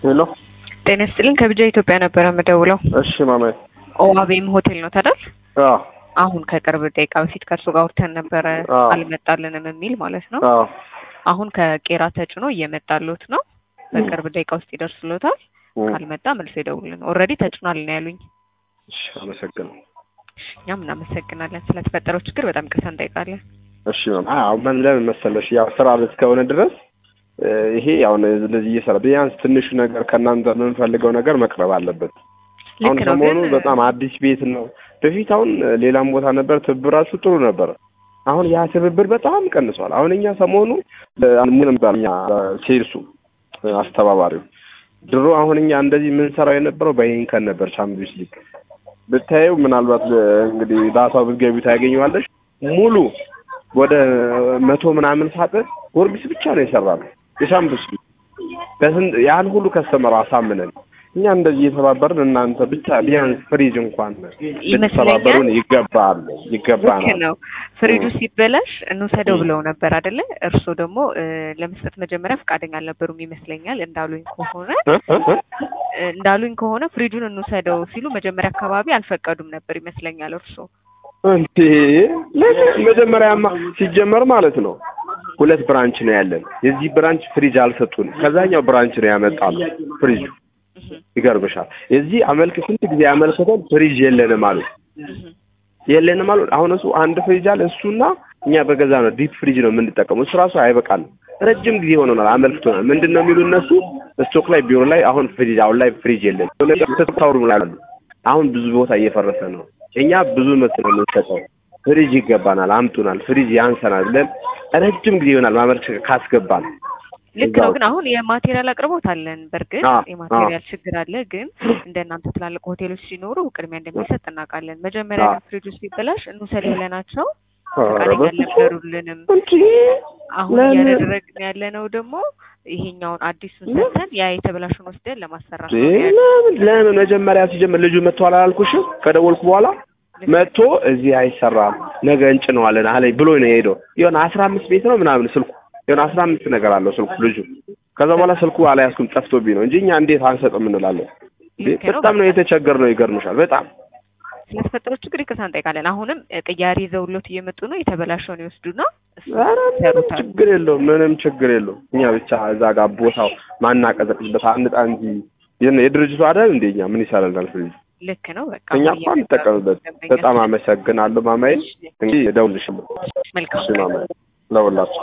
ሄሎ ጤና ይስጥልኝ ከብጃ ኢትዮጵያ ነበረ የምደውለው። እሺ ማማዬ ኦዋቤም ሆቴል ነው ታዲያ? አዎ አሁን ከቅርብ ደቂቃ በፊት ከእርሱ ጋር አውርተን ነበረ አዎ። አልመጣልንም የሚል ማለት ነው። አዎ አሁን ከቄራ ተጭኖ እየመጣሉት ነው። በቅርብ ደቂቃ ውስጥ ይደርስሎታል። እም፣ ካልመጣ መልሶ ይደውልን። ኦልሬዲ ተጭኗል ነው ያሉኝ። እሺ አመሰግናለሁ። እኛም እናመሰግናለን። ስለተፈጠረው ችግር በጣም ቅርታ እንጠይቃለን። እሺ ማማ አዎ ምን ለምን መሰለሽ ያው ስራ እስከሆነ ድረስ እ፣ ይሄ ያው እንደዚህ እየሰራ ቢያንስ ትንሹ ነገር ከእናንተ የምንፈልገው ነገር መቅረብ አለበት። አሁን ልክ ነው ሰሞኑ ግን በጣም አዲስ ቤት ነው። በፊት አሁን ሌላም ቦታ ነበር ትብብራችሁ ጥሩ ነበረ። አሁን ያ ትብብር በጣም ቀንሷል። አሁን እኛ ሰሞኑ ምንም ባኛ ሴልሱ አስተባባሪው ድሮ አሁን እኛ እንደዚህ የምንሰራው የነበረው በይንከን ነበር። ቻምፒዮንስ ሊግ ብታየው ምናልባት እ፣ እንግዲህ ዳታው ብትገቢ ታገኘዋለሽ። ሙሉ ወደ መቶ ምናምን ሳጥን ጎርጊስ ብቻ ነው የሰራነው የቻምፒዮንስ ሊግ በስንት ያን ሁሉ ከስተመር አሳምነን እኛ እንደዚህ እየተባበርን እናንተ ብቻ ቢያንስ ፍሪጅ እንኳን ልትተባበሩን ይገባል ልክ ይገባናል። ነው። ፍሪጁ ሲበላሽ እንውሰደው ብለው ነበር አይደለ? እርስዎ ደግሞ እ፣ ለመስጠት መጀመሪያ ፈቃደኛ አልነበሩም ይመስለኛል። እንዳሉኝ ከሆነ እ? እ? እ? እ፣ እንዳሉኝ ከሆነ ፍሪጁን እንውሰደው ሲሉ መጀመሪያ አካባቢ አልፈቀዱም ነበር ይመስለኛል እርስዎ። እንዴ ለምን መጀመሪያማ ሲጀመር ማለት ነው ሁለት ብራንች ነው ያለን። የዚህ ብራንች ፍሪጅ አልሰጡንም። ከዛኛው ብራንች ነው ያመጣነው ፍሪጁ። እህ፣ ይገርምሻል። የዚህ አመልክ ስንት ጊዜ አመልክተን ፍሪጅ የለንም አሉ እህ፣ የለንም አሉ። አሁን እሱ አንድ ፍሪጅ አለ እሱና እኛ በገዛ ነው ዲፕ ፍሪጅ ነው የምንጠቀመው። እሱ ራሱ አይበቃልም። ረጅም ጊዜ ሆኖናል አመልክቶናል። ምንድን ነው የሚሉ እነሱ ስቶክ ላይ ቢሮ ላይ አሁን ፍሪጅ አሁን ላይ ፍሪጅ የለን ተታውሩ ያሉ አሁን ብዙ ቦታ እየፈረሰ ነው። እኛ ብዙ መት ነው የምንሰጠው። ፍሪጅ ይገባናል፣ አምጡናል፣ ፍሪጅ ያንሰናል ብለን ረጅም ጊዜ ይሆናል ማመልከት ካስገባን ልክ እዛው ነው። ግን አሁን የማቴሪያል አቅርቦት አለን። በእርግጥ አዎ፣ የማቴሪያል ችግር አለ። ግን እንደ እናንተ ትላልቅ ሆቴሎች ሲኖሩ ቅድሚያ እንደሚሰጥ እናውቃለን። መጀመሪያ አዎ። ግን ፍሪጁ ሲበላሽ እንውሰድ ብለናቸው ኧረ ፈቃደኛ በስመ አብ። አልነበሩልንም። እንጂ አሁን ለምን? እያደረግን ያለ ነው ደግሞ ይሄኛውን አዲሱን ምን? ሰጥተን ያ የተበላሹን ወስደን ለማሰራት ነው እንዴ፣ ያለው። ለምን ለምን መጀመሪያ ሲጀምር ልጁ መጥቷል አላልኩሽም? ከደወልኩ በኋላ መጥቶ እዚህ አይሰራም ነገ እንጭነዋለን አለኝ ብሎ ነው የሄደው። የሆነ አስራ አምስት ቤት ነው ምናምን ስልኩ የሆነ አስራ አምስት ነገር አለው ስልኩ ልጁ። ከዛ በኋላ ስልኩ አልያዝኩም ጠፍቶብኝ ነው እንጂ እኛ እንዴት አንሰጥም እንላለን። እንዴ፣ ልክ ነው። በጣም ነው የተቸገርነው። ይገርምሻል በጣም ስለተፈጠረው ችግር ይቅርታ እንጠይቃለን። አሁንም እ፣ ቅያሬ ይዘውሎት እየመጡ ነው። የተበላሸውን ይወስዱና እሱ ኧረ ምንም ይሰሩታል። ችግር የለውም ምንም ችግር የለውም። እኛ ብቻ እዛ ጋር ቦታው ማናቀዘቅዝበት አንጣ እንጂ የነ- የድርጅቱ አይደል እንደ እኛ ምን ይሰራልናል ፍሪጅ ልክ ነው። በቃ እኛ አሁን እኮ እየመጣ ነው እንጠቀምበት። ደንበኛ። በጣም አመሰግናለሁ ማማዬ። እንግዲህ እደውልልሻለሁ። መልካም እሺ ማማዬ ለሁላችሁ